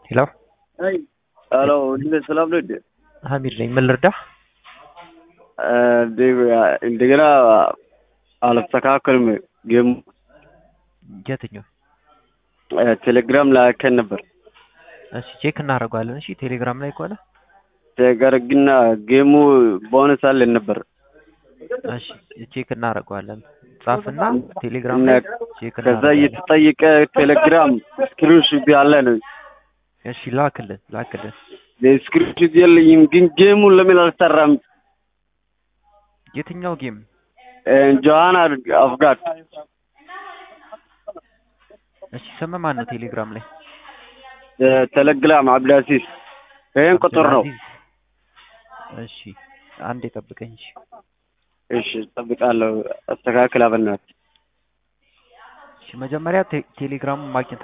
ሄሎ ሄሎ እንዴት ሰላም ነው እንዴ? ሀሚድ ነኝ። ምን ልርዳህ? እንደገና አልተስተካከልም። ጌሙ የትኛው? ቴሌግራም ላይ አከን ነበር እሺ ቼክ እናደርገዋለን። እሺ ቴሌግራም ላይ ከሆነ ነገር ግን ጌሙ ቦነስ አለን ነበር። እሺ ቼክ እናደርገዋለን። ጻፍና ቴሌግራም ላይ ቼክ ከዛ እናደርገዋለን። እየተጠየቀ ቴሌግራም ስክሪንሾት ያለ ነው። እሺ ላክልን ላክልን። ስክሪንሾት የለኝም፣ ግን ጌሙን ለምን አልሰራም? የትኛው ጌም? ጆሃን አፍጋት እሺ ስም ማን ነው ቴሌግራም ላይ? ቴሌግራም አብዳሲስ ይሄን ቁጥር ነው። አብዱልአዚዝ። እሺ አንዴ ጠብቀኝ። እሺ እሺ እጠብቃለሁ። አስተካክል አበናት እሺ መጀመሪያ ቴ- ቴሌግራሙን ማግኘት